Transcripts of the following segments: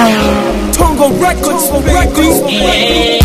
Tongo Records, baby.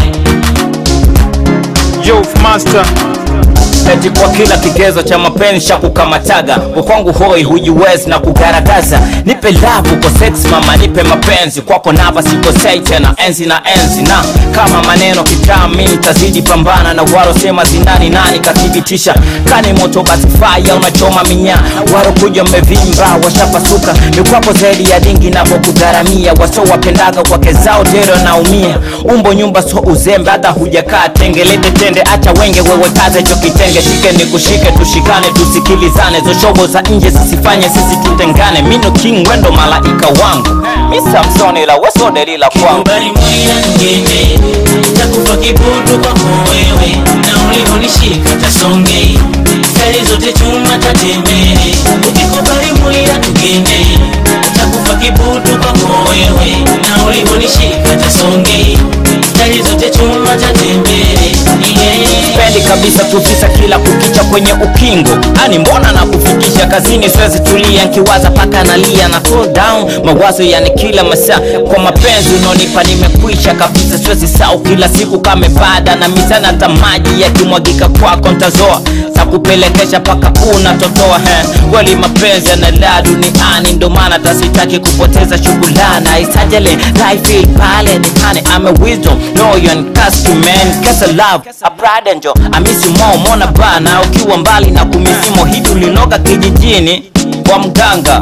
Youth Master eti kwa kila kigezo cha mapenzi cha kukamataga kwa kwangu hoi hujiwezi na kugaragaza nipe lavu kwa sex mama nipe mapenzi kwako nava sikosei tena enzi na enzi na kama maneno kitaa mi nitazidi pambana na warosema zinani nani kathibitisha kani moto basi faya unachoma minya waro kuja mmevimba washapasuka ni kwako zaidi ya dingi navokugharamia waso wapendaga kwake zao dero naumia umbo nyumba so uzembe hata hujakaa tengelete tende acha wenge wewe kaze cho kitenge shike ni kushike tushikane tusikilizane zoshobo za nje zisifanye sisi tutengane mino king wendo malaika wangu mi samsoni la weso delila kwangu Mbali mwila ngeme Takufa kibutu kwako wewe Na ulivyonishika tasonge Kali zote chuma tatembele Ukikubali mwila tugende Takufa kibutu kwako wewe Na ulivyonishika tasonge Kali zote chuma tatembele yeah. sipendi kabisa tufisa kila kukicha kwenye ukingo ani mbona na kufikisha kazini siwezi tulia nkiwaza paka nalia na fall down mawazo yani kila masaa kwa mapenzi unaonipa nimekwisha kabisa siwezi sau kila siku kamebada na mizana hata maji yakimwagika kwako ntazoa takupelekesha paka unatotoa he kweli mapenzi yanalaa duniani ndo maana tasitaki kupoteza shughulana isajele life pale nikane I'm a wisdom loyal and cast man kesa love a pride angel amisi mo mona bana ukiwa mbali na kumisimo hivi ulinoga kijijini kwa mganga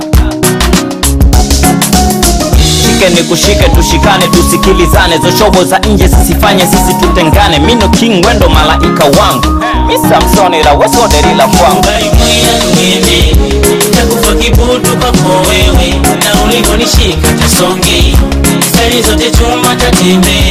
shike ni kushike tushikane tusikilizane zoshobo za nje zisifanye sisi tutengane mino king wendo malaika wangu mi samsoni la wesoderila kwangu Mbali mwila ngeme Takufa kibutu kwako wewe Na ulivyonishika tasonge Stari zote chuma tatembele